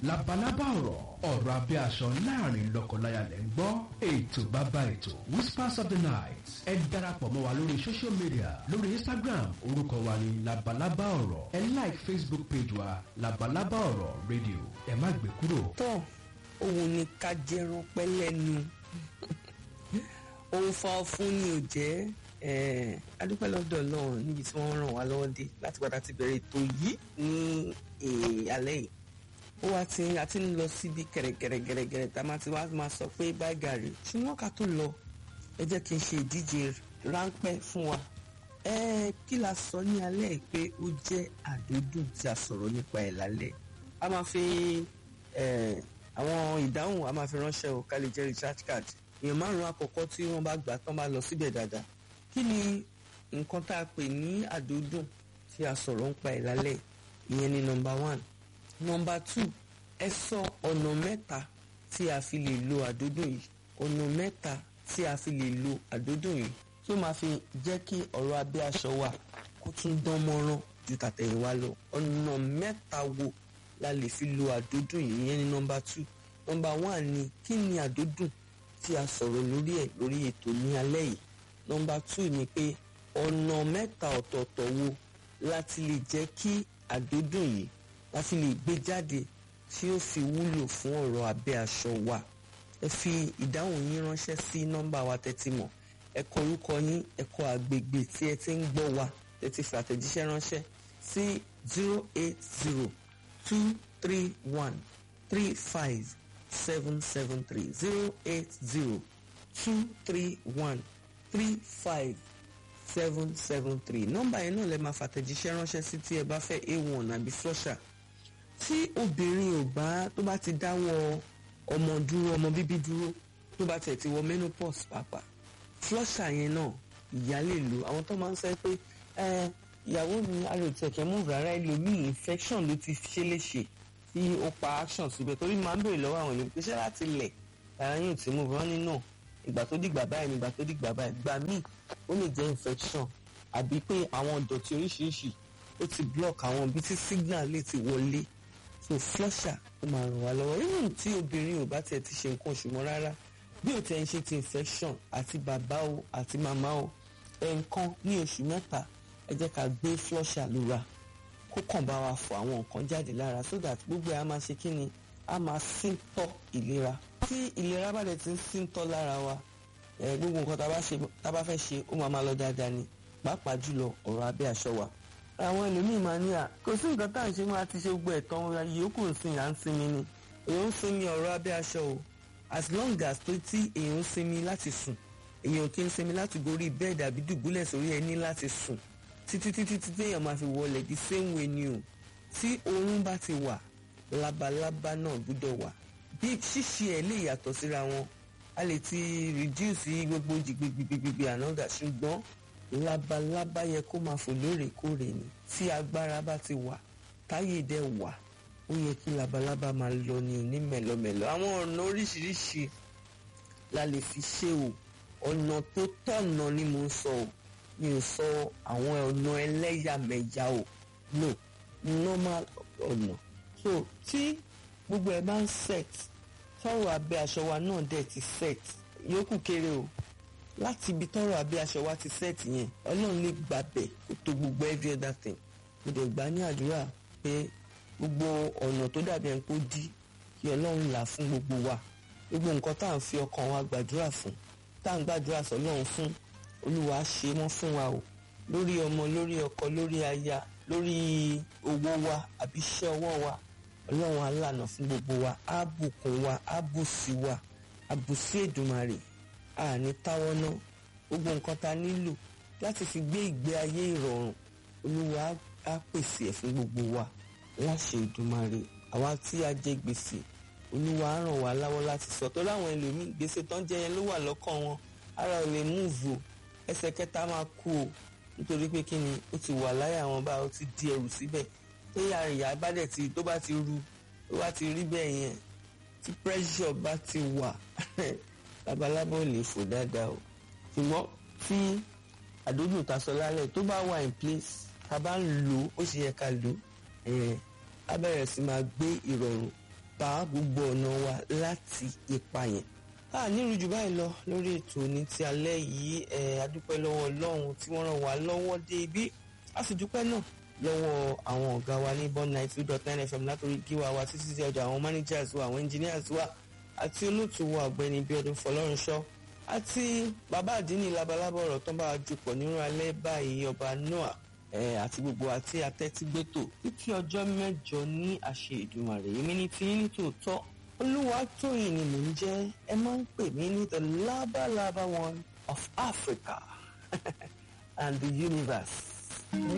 labalábá ọ̀rọ̀ ọ̀rọ̀ abẹ́ aṣọ láàrin lọ́kọláya lẹ́ ń gbọ́ ètò bàbá ètò whispers of the night ẹ darapọ̀ mọ́ wa lórí social media lórí instagram orúkọ wa ni labalábá ọ̀rọ̀ ẹ like facebook page wa labalábá ọ̀rọ̀ radio ẹ má gbé kúrò. tọ́ òun ni ká jẹran pẹ́ lẹ́nu òun fa fún ni ò jẹ́ adúpẹ́ lọ́dọ̀ ọlọ́run níbi tí wọ́n ràn wá lọ́wọ́ dé láti padà ti bẹ̀rẹ̀ ètò yìí ní alẹ́ yìí ó wá ti a ti ń lọ síbi gẹ̀rẹ́gẹ̀rẹ́gẹ̀rẹ́ tá a máa ti wá máa sọ pé báyìí gàrí ṣùgbọ́n ká tó lọ ẹ jẹ́ kí n ṣe ìdíje ráńpẹ́ fún wa ẹ kí la sọ ní alẹ́ yìí pé ó jẹ́ àdódùn tí a sọ̀rọ̀ nípa ẹ̀ lálẹ́ a máa fi àwọn ìdáhùn a máa fi ránṣẹ́ o ká lè jẹ́ recharge card èèyàn márùn-ún àkọ́kọ́ tí wọ́n bá gbà tán bá lọ síbẹ̀ dáadáa kí ni nǹkan tá a pè ní àdódùn tí a sọ̀rọ̀ ń pa ẹ̀ lálẹ́ ìyẹn ni nọmba one nọmba two ẹ sọ ọ̀nà mẹ́ta tí a fi lè lo àdódùn yìí ọ̀nà mẹ́ta tí a fi lè lo àdódùn yìí tí ó máa fi jẹ́ kí ọ̀rọ̀ abẹ́ aṣọ wa kó tún dán mọ́rán ju tàtẹ̀yìnwá lọ ọ̀nà mẹ́ta wo la lè fi lo àdódùn yìí ìyẹn ni nọmba two nọmba one ni kí ni àdódùn tí a sọ̀rọ̀ lórí ẹ̀ lórí ètò ní alẹ́ yìí nọmba two ni pé ọ̀nà mẹ́ta ọ̀tọ̀ọ̀tọ̀ wo láti lè jẹ́ kí àdódùn yìí láti lè gbé jáde tí ó fi wúlò fún ọ̀rọ̀ abẹ́ aṣọ wa ẹ fi ìdáhùn yín ránṣẹ́ sí nọ́mbà wa tẹ́tí mọ̀ ẹ kọ orúkọ yín ẹ kọ àgbègbè tí ẹ ti ń gbọ́ wa tẹ́tí fi àtẹ̀jíṣẹ́ ránṣẹ́ sí zero eight zero two three one three five seven seven three zero eight zero two three one three five seven seven three nọ́mbà yẹn náà lè máa fàtẹ̀jíṣẹ́ ránṣẹ́ sí tí ẹ bá fẹ́ a one àbí flusher tí obìnrin ò bá tó bá ti dáwọ́ ọmọ dúró ọmọ bíbí dúró tó bá tẹ̀ ti wọ menopause pàápàá flusher yẹn náà ìyá lè lò àwọn tó máa ń sọ pé ìyàwó mi àròtí ẹ̀kẹ́ mú rárá ẹlòmíì infection ló ti ṣe léṣe tí ó pa action síbẹ̀ torí máa ń bèrè lọ́wọ́ àwọn ènìyàn pé ṣé láti lẹ̀ ara yóò ti mú rán nínú ìgbà tó dìgbà báyìí nígbà tó dìgbà báyìí gbà míì ó lè jẹ́ infection àbí pé àwọn ìdọ̀tí oríṣiríṣi ó ti block àwọn ibi tí signal lè ti wọlé so flusher ó máa ràn wá lọ́wọ́ even tí obìnrin ò bá tiẹ̀ ti ṣe nǹkan oṣù mọ́ rárá bí ò tẹ̀ ń ṣe ti infection àti bàbá o àti màmá o ẹ̀ẹ̀kan ní oṣù mẹ́ta ẹ jẹ́ ká gbé flusher lura kó kàn bá wa fọ àwọn nǹkan jáde lára so that gbogbo ẹ̀ á máa ṣe kí ni á máa síntọ́ ìlera tí ìlera bá dẹ̀ ti ń síntọ́ lára wa ẹ̀ gbogbo nǹkan tá a bá fẹ́ ṣe ó máa máa lọ dáadáa ni pàápàá jùlọ ọ̀rọ̀ abẹ́ aṣọ wa àwọn ẹlòmíì máa ní à kò sí nǹkan tá à ń ṣe máa ti ṣe gbogbo ẹ̀tàn yòókù nsìn à ń sinmi ni èèyàn ń sinmi ọ̀rọ̀ abẹ́ aṣọ o as long as tó tí èèyàn ń sinmi láti sùn èèyàn kì í sinmi láti gorí bẹ́ẹ̀dì àbí dùbúlẹ̀ sórí ẹní láti sùn títí títí títí èèyàn máa fi wọlé the same way ni o tí oorun bá ti wà labalábá náà gbúdọ̀ wà bí ṣíṣe ẹ̀ lè yàtọ̀ síra wọn a lè ti reduce gbogbo jìgbìgbìgbìgbì ànádà ṣùgbọ́n labalábá yẹ kó máa fò lóòrèkóòrè ni tí agbára bá ti wà táyé dẹ wà ó yẹ kí labalábá máa lọ ní ní mẹ̀lọmẹ̀lọ àwọn ọ̀nà oríṣiríṣi la lè fi ṣe o ọ̀nà tó tọ̀nà ni mo sọ o mi ò sọ àwọn ọ̀nà ẹlẹ́yàmẹ̀yà o no normal ọ̀nà so tí gbogbo ẹ̀ bá ń set tọrọ abẹ́ aṣọ wa náà dẹ̀ ti set yòókù kéré o láti ibi tọrọ abẹ́ aṣọ wa ti set yẹn ọlọ́run lè gbàbẹ̀ kó tó gbogbo every other thing mo dẹ̀ gbà ní àdúrà pé gbogbo ọ̀nà tó dàbí ẹni kó dí kí ọlọ́run là fún gbogbo wa gbogbo nǹkan tá à ń fi ọkàn wa gbàdúrà fún tá à ń gbàdúrà sọ́lọ́run fún olúwa ṣe wọ́n fún wa o lórí ọmọ lórí ọkọ lórí aya lórí owó wa àbí iṣẹ́ ọwọ́ wa ọlọ́run alànà fún gbogbo wa á bùkún wa á bùsí wa á bùsí èdùmarè àní táwọ́ ná gbogbo nǹkan ta nílò láti fi gbé ìgbé ayé ìrọ̀rùn olúwa á pèsè ẹ̀ fún gbogbo wa láṣẹ ìdùmarè àwa tí a jẹ gbèsè olúwa á ràn wá láwọ́ láti sọ tó láwọn ẹlòmíì gbèsè tán jẹ yẹn ló wà lọ́kàn wọn ara ò lè múùvù o ẹsẹ̀ kẹta máa kú o nítorí pé kí ni ó ti wà láyà wọn bá ó ti di ẹrù síbẹ̀ téyà ìyá bá dẹ̀ ti tó bá ti ru tó bá ti rí bẹ́ẹ̀ yẹn tí pressure bá ti wà labalábá ò lè fò dáadáa o ṣùgbọ́n tí àdójù ta sọ lálẹ́ tó bá wà in place tá a bá ń lò ó ó sì yẹ ká lò ó á bẹ̀rẹ̀ sí máa gbé ìrọ̀rùn bá gbogbo ọ̀nà wa láti ipa yẹn a nírú jù báyìí lọ lórí ètò ní ti alẹ́ yìí ẹ̀ adúpẹ́ lọ́wọ́ ọlọ́run tí wọ́n ràn wá lọ́wọ́ dé ibi a sì dúpẹ́ náà lọ́wọ́ àwọn ọ̀gá wa ní bond ninety two dot nine fm látòrí gíwá wa títí sí ọjà àwọn managers wa àwọn engineers wa àti olóòtú wa ọ̀gbẹ́ni bíọ́dún fọlọ́runṣọ́ àti bàbá àdínní labalábọ̀ ọ̀rọ̀ tó ń bá wa jùpọ̀ nínú alẹ́ báyìí ọba noah ẹ̀ àti gbogbo àti atẹ́tígbétò títí ọjọ́ mẹ́jọ ní àṣẹ Èdùmàrè èmi ní tí ní tòótọ́ Olúwatóyìn ni mò ń jẹ́ ẹ máa ń pè mí ní the labalaba one of Africa and the universe.